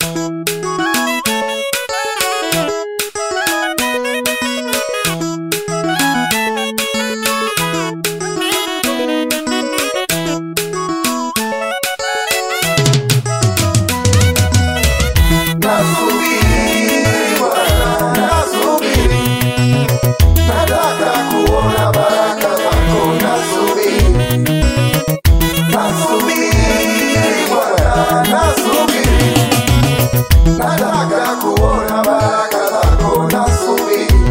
Nasubiri Bwana, nasubiri, nataka kuona baraka zako. Nasubiri, nasubiri Bwana, nasubiri, nataka kuona baraka zako. Nasubiri,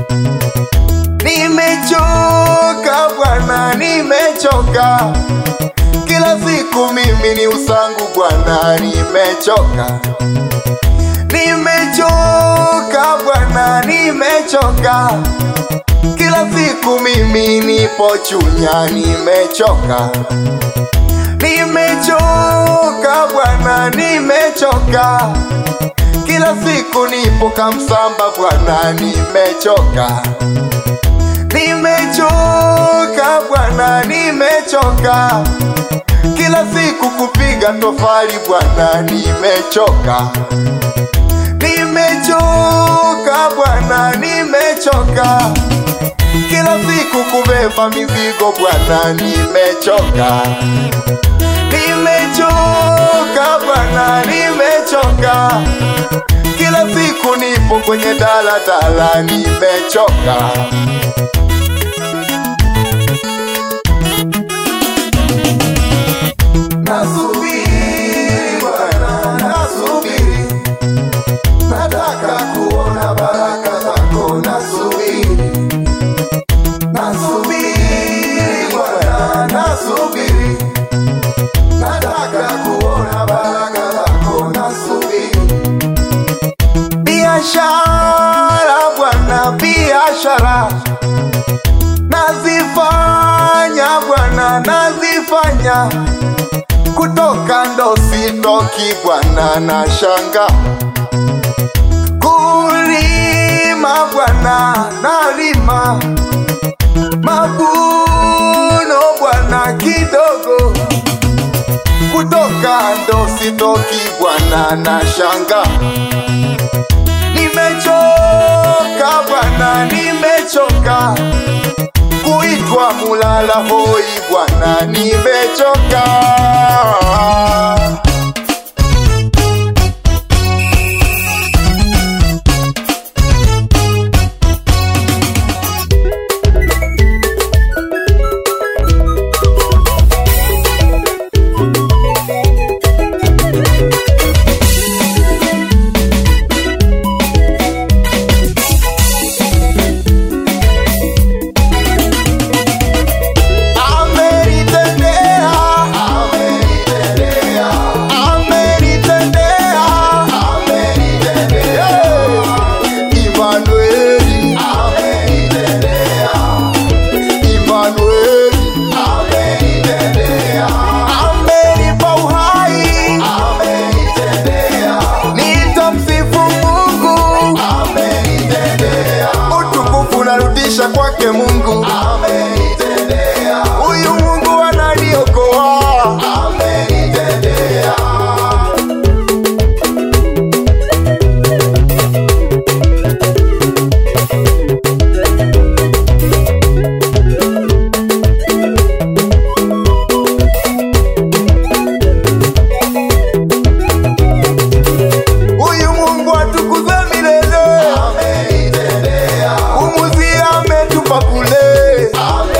nimechoka Bwana, nimechoka kila siku mimi ni usangu Bwana, nimechoka Nimechoka Bwana, nimechoka kila siku mimi nipo chunya, nimechoka Nimechoka Bwana, nimechoka kila siku nipo kamsamba Bwana, nimechoka Nimechoka Bwana, nimechoka kila siku kupiga tofali Bwana, nimechoka Nimechoka Bwana, nimechoka kila siku kubeba mizigo Bwana, nimechoka. Nimechoka Bwana, nimechoka kila siku nipo kwenye daladala, nimechoka. Nasubiri Bwana, nasubiri nataka kuona baraka zako, nasubiri, nasubiri Bwana, nasubiri, nataka kuona baraka zako, nasubiri. Biashara Bwana, biashara nazifanya Bwana, nazifanya kutoka ndo sitoki Bwana, na shanga kulima Bwana, nalima mavuno Bwana kidogo, kutoka ndo sitoki Bwana, na shanga nimechoka Bwana, nimechoka kuitwa mulala hoi Bwana, nimechoka. Amenitendea, amenitendea, amenitendea, amenitendea. Emmanueli, amenitendea, Emmanueli, amenitendea, amenipa uhai, amenitendea, nitamsifu Mungu, amenitendea, utukufu narudisha kwake Mungu, amenitendea, huyu Mungu ananiokoa, amenitendea. Huyu Mungu atukuzwe milele, umuzi ametupa kule,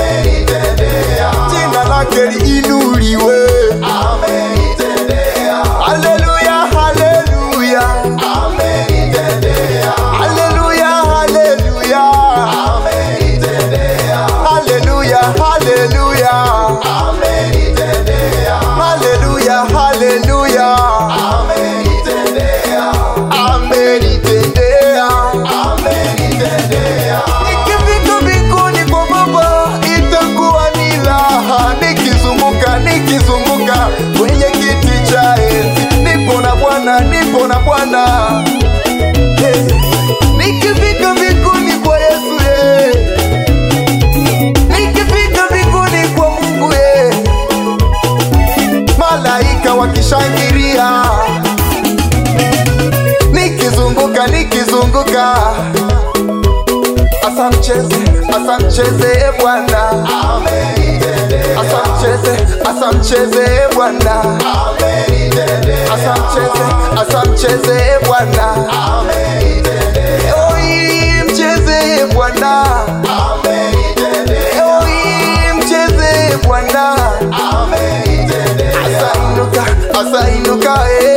jina lake liinuliwe. Haleluya, haleluya, haleluya, haleluya, haleluya, haleluya, haleluya, haleluya, amenitendea. Nikifika mbinguni kwa Baba itakuwa ni raha, nikizunguka nikizunguka kwenye kiti cha enzi, nipo na Bwana, nipo na Bwana. Hey. Nikifika mbinguni kwa Yesu yeah. Nikifika mbinguni kwa Mungu yeah. Malaika wakishangilia asa mcheze, asa mcheze Bwana, asa mcheze, asa mcheze Bwana, asa mcheze, asa mcheze Bwana, oi mcheze Bwana, oi mcheze Bwana, asa inuka, asa inuka eh.